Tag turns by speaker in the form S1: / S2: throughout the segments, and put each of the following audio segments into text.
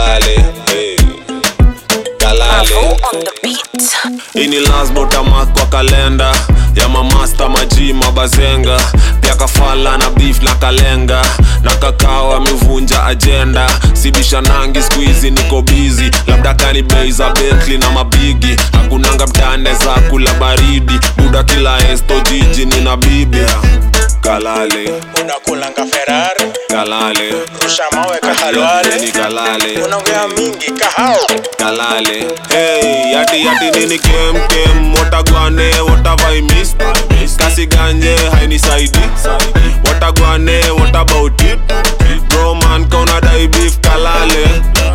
S1: kalale hey. kalale
S2: on the beat.
S1: ini lasbotamak kwa kalenda ya mamasta maji mabazenga pia kafala na beef na kalenga na kakao amevunja ajenda sibisha nangi skuizi niko bizi labda kani bei za bentli na mabigi hakunanga mtane za kula baridi buda kila esto jiji nina bibi kalale
S3: unakulanga ferari
S1: kalale
S3: rusha mawe kahalwale
S1: ni kalale
S3: unaongea mingi kahao
S1: kalale hey, yati yati nini kem kem watagwane watavaimis kasiganye hainisaidi watagwane what about it bro man kauna dai beef kalale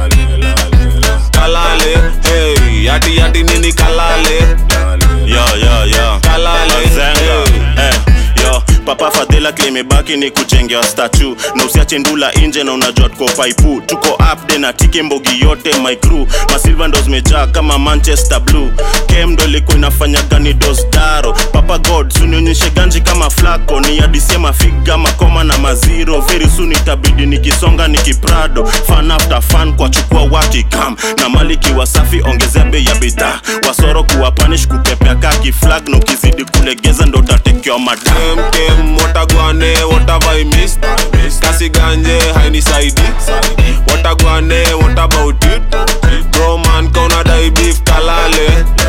S1: kalale hey, yati yati nini kalale
S4: yo yo yo
S1: Kalale,
S4: Mazenga.
S1: hey.
S4: Eh, yo papa fadhila klimebaki ni kujengewa statu na usiache ndula nje na unajua tuko paipu tuko upde na tike mbogi yote my crew masilva ndo zimejaa kama manchester blue kem ndo ilikuwa inafanya gani dosdaro papa god sunionyeshe ganji kama flako ni adisie mafiga makoma na maziro very soon itabidi nikisonga nikiprado fan after fan kwa chukua wakikam na maliki wasafi ongezea bei ya bidhaa wasoro kuwa panish kupepea kaki flag na ukizidi kulegeza ndo utatekewa madam
S1: kem kem watagwane watavaimis kasiganje hainisaidi watagwane what about it bro man kauna dai beef kalale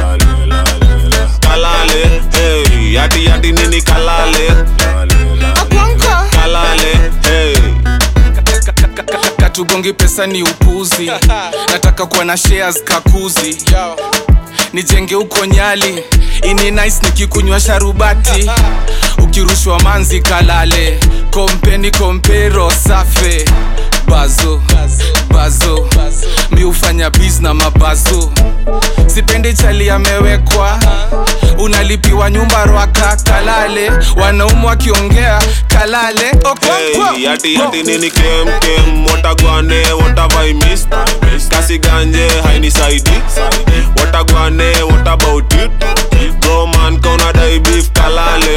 S1: kalale hey, yati yati nini kalale kalale hey.
S5: katugongi pesa ni upuzi nataka kuwa na shares kakuzi nijenge huko nyali ini nice nikikunywa sharubati ukirushwa manzi kalale kompeni kompero safe bazo bazo mi hufanya biz na mabazo sipendi chali amewekwa unalipiwa nyumba rwaka kalale wanaumu wakiongea kalale Okonkwo.
S1: Hey, yati yati nini kem kem watagwane watavaimis kasiganje hainisaidi watagwane what about it bro man kauna dai beef kalale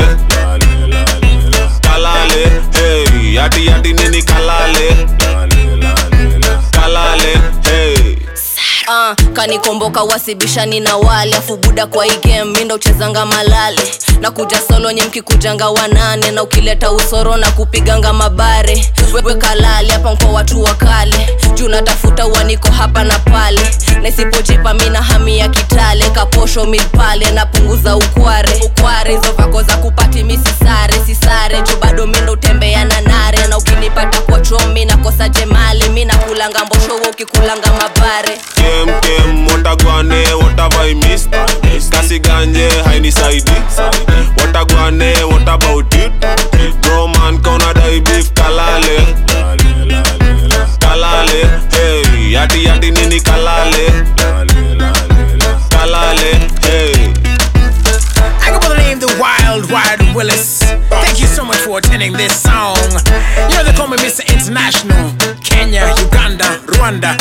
S1: kalale hey, yati yati nini kalale kalale hey.
S2: Uh, kanikomboka wasibishani na wale afu buda kwa hii game mi ndo uchezanga malale na kuja solo nye mkikujanga wanane na ukileta usoro na kupiganga mabare wewe kalale hapa mko watu wa kale juu natafuta uaniko hapa na pale na isipojipa mi na hami ya kitale kaposho mid pale napunguza ukware ukware hizo vako za kupati mi sisare sisare juu bado mi ndo utembea na nare na ukinipata kwa chomi nakosa jemali mi nakulanga mboshowo ukikulanga mabare
S1: kem kem watagwane watavaimis kasiganje hainisaidi watagwane what about it bro man kauna dai beef kalale kalale hey, yati yati nini kalale kalale hey.
S6: I go by the name the Wild Wild Willis. Thank you so much for attending this song. You know they call me Mr. International. Kenya, Uganda, Rwanda,